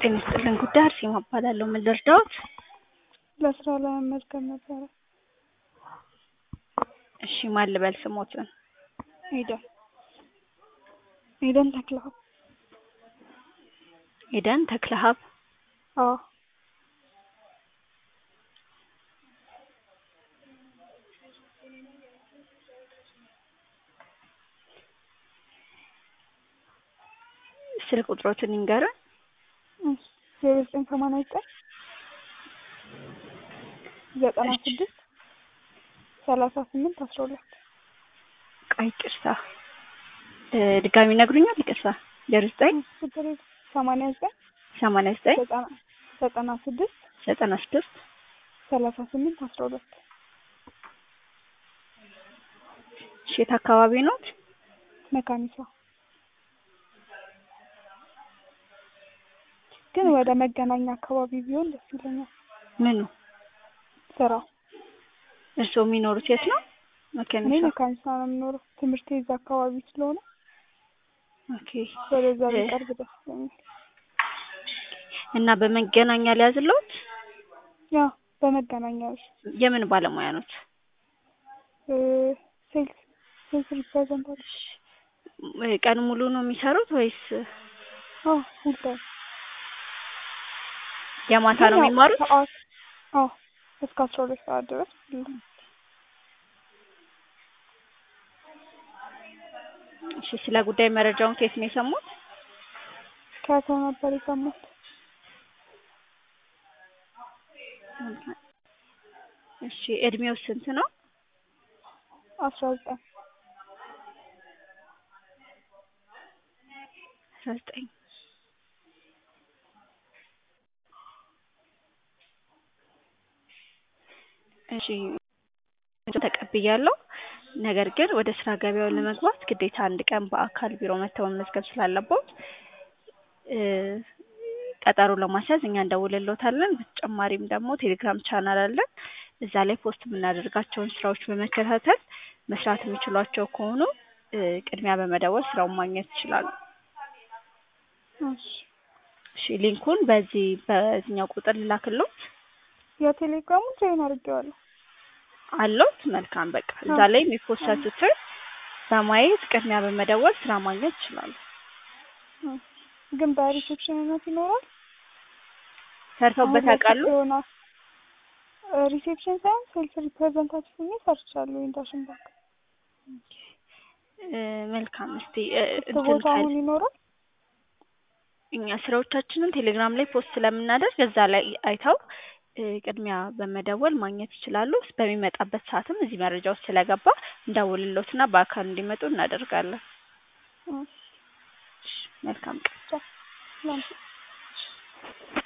ጤና ይስጥልን ጉዳይ አርሴማ እባላለሁ። ምን ልርዳዎት? ለስራ ለመመዝገብ ነበረ። እሺ ማን ልበል ስሞትን? ኤደን ኤደን ተክለሀብ። ኤደን ተክለሀብ። አዎ ስልክ ቁጥሮትን ይንገሩን። ዜሮ ዘጠኝ ሰማንያ ዘጠኝ ዘጠና ስድስት ሰላሳ ስምንት አስራ ሁለት ቆይ ይቅርታ ድጋሚ ይነግሩኛል? ይቅርታ ዜሮ ዘጠኝ ችግር የለም ሰማንያ ዘጠኝ ሰማንያ ዘጠኝ ዘጠና ዘጠና ስድስት ዘጠና ስድስት ሰላሳ ስምንት አስራ ሁለት እሺ የት አካባቢ ኖት? መካኒሳ ግን ወደ መገናኛ አካባቢ ቢሆን ደስ ይለኛል። ምኑ ስራው እርስዎ የሚኖሩት የት ነው? እኔ መካኒሳ። መካኒሳ ነው የምኖረው። ትምህርት እዛ አካባቢ ስለሆነ ኦኬ ወደዛ ቢቀርብ ደስ ይለኛል። እና በመገናኛ ሊያዝልዎት? ያ በመገናኛዎች የምን ባለሙያ ኖት? ሴልስ ሴልስ ሪፕሬዘንታቲቭ ቀን ሙሉ ነው የሚሰሩት ወይስ አዎ ፉል ታይም የማታ ነው የሚማሩት? ሰዓት አዎ እስከ አስራ ሁለት ሰዓት ድረስ እሺ ስለ ጉዳይ መረጃውን ከየት ነው የሰሙት? ከሰው ነበር የሰማሁት። እሺ እድሜው ስንት ነው? አስራ ዘጠኝ አስራ ዘጠኝ እሺ ተቀብያለሁ። ነገር ግን ወደ ስራ ገበያው ለመግባት ግዴታ አንድ ቀን በአካል ቢሮ መጥተው መመዝገብ ስላለቦት ቀጠሮ ለማስያዝ እኛ እንደውልልዎታለን። በተጨማሪም ደግሞ ቴሌግራም ቻናል አለን። እዛ ላይ ፖስት የምናደርጋቸውን ስራዎች በመከታተል መስራት የሚችሏቸው ከሆኑ ቅድሚያ በመደወል ስራውን ማግኘት ይችላሉ። እሺ እሺ ሊንኩን በዚህ በዚህኛው ቁጥር ልላክልዎት? የቴሌግራሙን ጆይን አድርጌዋለሁ። አለዎት? መልካም በቃ እዛ ላይ የሚፖሰቱትን በማየት ቅድሚያ በመደወል ስራ ማግኘት ይችላሉ። ግን በሪሴፕሽንነት ይኖራል? ሰርተውበት ያውቃሉ? ይሆናል ሪሴፕሽን ሳይሆን ሴልስ ሪፕሬዘንታቲቭ ሆኜ ሰርቻለሁ። ኢንዳሽን ባንክ መልካም እስቲ ቦታ አሁን ይኖራል? እኛ ስራዎቻችንን ቴሌግራም ላይ ፖስት ስለምናደርግ እዛ ላይ አይተው ቅድሚያ በመደወል ማግኘት ይችላሉ። በሚመጣበት ሰዓትም እዚህ መረጃ ውስጥ ስለገባ እንደውልልዎትና በአካል እንዲመጡ እናደርጋለን። መልካም ቀን። ላንቺ